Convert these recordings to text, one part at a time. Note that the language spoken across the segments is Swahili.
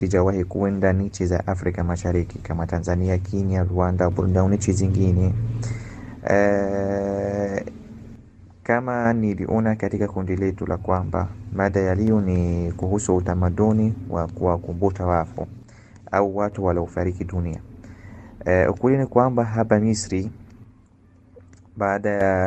sijawahi kuenda nchi za Afrika Mashariki kama Tanzania, Kenya, Rwanda, Burundi au nchi zingine. Eh, kama niliona katika kundi letu la kwamba mada ya leo ni kuhusu utamaduni wa kuwakumbusha wafu au watu waliofariki dunia. Eh, ukweli ni kwamba hapa Misri baada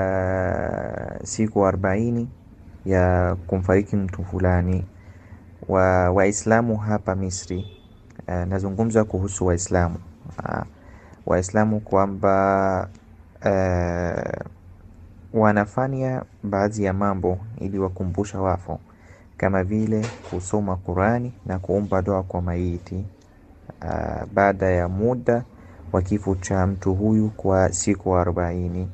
ya siku arobaini ya kumfariki mtu fulani wa Waislamu hapa Misri eh, nazungumza kuhusu Waislamu ah, Waislamu kwamba eh, wanafanya baadhi ya mambo ili wakumbusha wafu kama vile kusoma Qurani na kuomba dua kwa maiti ah, baada ya muda wa kifo cha mtu huyu kwa siku arobaini.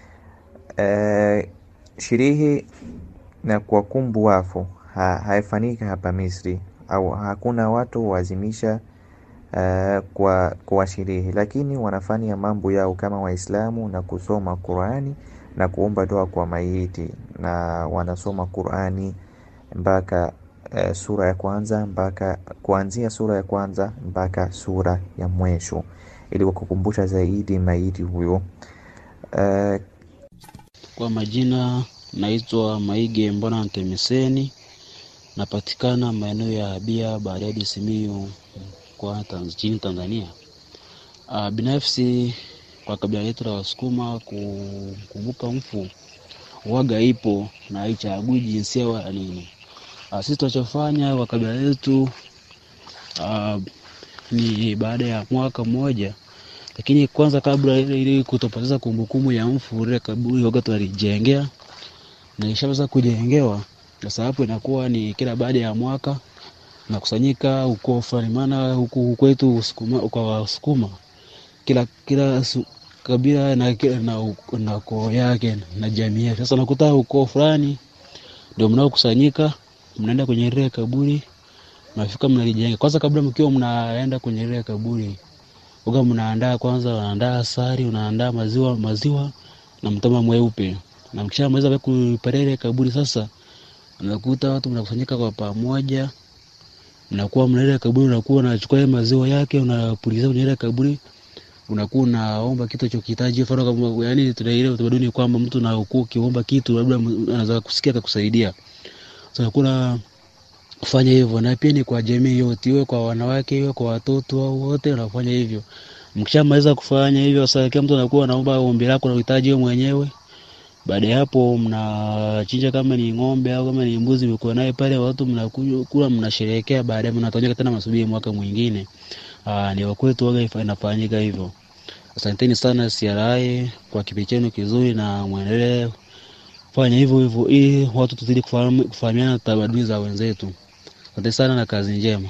Eh, sherehe na kuwakumbu wafu ha, haifanyika hapa Misri au hakuna watu huazimisha uh, kwa, kwa sherehe, lakini wanafanya mambo yao kama Waislamu na kusoma Qurani na kuomba dua kwa maiti, na wanasoma Qurani mpaka uh, sura ya kwanza mpaka kuanzia sura ya kwanza mpaka sura ya mwisho ili wakukumbusha zaidi maiti huyo uh, Kwa majina naitwa Maige Mbona Ntemeseni, napatikana maeneo ya Bia Bariadi, Simiyu kwa nchini Tanzania. Uh, binafsi kwa kabila letu la Wasukuma kukumbuka mfu waga ipo na haichagui jinsia wala nini. Uh, sisi tunachofanya kwa kabila letu uh, ni baada ya mwaka mmoja lakini kwanza kabla ili kutopoteza kumbukumbu ya mfu ile kaburi waga tunalijengea na ishaweza kujengewa. Sasa hapo inakuwa ni kila baada ya mwaka nakusanyika huko fulani, maana huku kwetu Usukuma, kwa Wasukuma kila kila su, kabila na, na, na koo yake na jamii yake. Sasa nakuta ukoo fulani ndio mnaokusanyika, mnaenda kwenye ile kaburi, mnafika mnalijenga. Kwanza kabla mkiwa mnaenda kwenye ile kaburi uga mnaandaa kwanza, unaandaa asali, unaandaa maziwa maziwa na mtama mweupe, na mkishamaliza kuparele kaburi sasa, unakuta watu mnakusanyika kwa pamoja, mnakuwa mnaenda kaburi, unakuwa unachukua ile maziwa yake unapuliza kwenye ile kaburi, unakuwa unaomba kitu chokihitaji. Mfano kama yani, tuna ile utamaduni kwamba mtu na ukuu ukiomba kitu labda anaweza kusikia akakusaidia. Sasa kuna kufanya hivyo, na pia ni kwa jamii yote, iwe kwa wanawake, iwe kwa watoto, au wote wanafanya hivyo. Mkishamaliza kufanya hivyo, sasa kila mtu anakuwa anaomba ombi lako na uhitaji wewe mwenyewe. Baada ya hapo, mnachinja kama ni ng'ombe au kama ni mbuzi, mko naye pale, watu mnakula, mnasherehekea. Baadaye mnatonyeka tena, masubiri mwaka mwingine. Aa, ni wakwetu waga inafanyika hivyo. Asanteni sana CRI kwa kipindi chenu kizuri, na mwendelee fanya hivyo hivyo ili watu tuzidi kufahamiana tamaduni za wenzetu. Asante sana na kazi njema.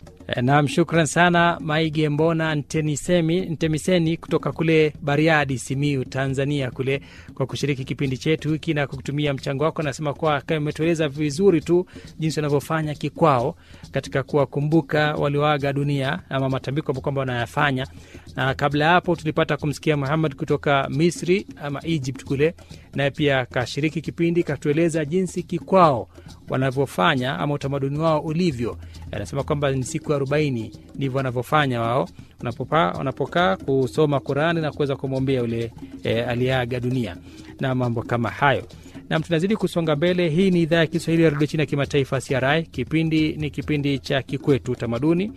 Naam, shukran sana Maige Mbona Ntemisemi, Ntemiseni kutoka kule Bariadi, Simiu, Tanzania kule kwa kushiriki kipindi chetu hiki na kutumia mchango wako. Nasema kuwa umetueleza vizuri tu jinsi wanavyofanya kikwao katika kuwakumbuka walioaga dunia ama matambiko ambao kwamba wanayafanya. Na kabla ya hapo tulipata kumsikia Muhammad kutoka Misri ama Egypt kule, naye pia kashiriki kipindi, katueleza jinsi kikwao wanavyofanya ama utamaduni wao ulivyo. Anasema kwamba ni siku arobaini ndivyo wanavyofanya wao wanapokaa kusoma Qurani na kuweza kumwombea yule e, aliyeaga dunia na mambo kama hayo. Nam, tunazidi kusonga mbele. Hii ni idhaa ya Kiswahili ya redio China ya kimataifa CRI. Kipindi ni kipindi cha Kikwetu Utamaduni.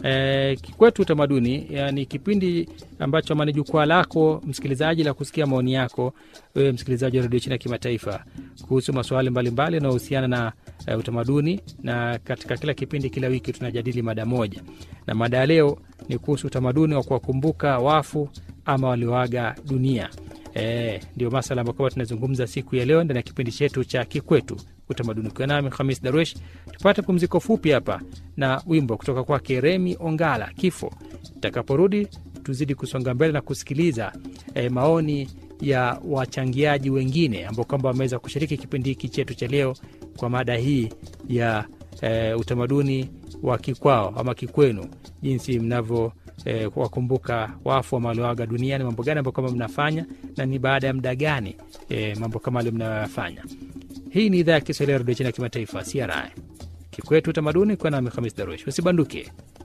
E, Kikwetu Utamaduni ni kipindi ambacho ama ni jukwaa lako msikilizaji la kusikia maoni yako wewe msikilizaji wa redio China ya kimataifa kuhusu masuala mbalimbali yanayohusiana na uh, utamaduni, na katika kila kipindi, kila wiki tunajadili mada moja, na mada ya leo ni kuhusu utamaduni wa kuwakumbuka wafu ama walioaga dunia. E, ndio masala ambayo kwamba tunazungumza siku ya leo ndani ya kipindi chetu cha Kikwetu Utamaduni. Ukiwa nami Hamis Darwesh, tupate pumziko fupi hapa na wimbo kutoka kwake Remi Ongala, Kifo. Tutakaporudi tuzidi kusonga mbele na kusikiliza e, maoni ya wachangiaji wengine ambao kwamba wameweza kushiriki kipindi hiki chetu cha leo kwa mada hii ya e, utamaduni wa kikwao ama kikwenu, jinsi mnavyo e, wakumbuka wafu ama walioaga duniani, mambo gani ambayo kwamba mnafanya na ni baada ya muda gani e, mambo kama alio mnayoyafanya. Hii ni idhaa ya Kiswahili ya redio China ya kimataifa CRI, Kikwetu Utamaduni, kwa nami Hamis Darush. Usibanduke.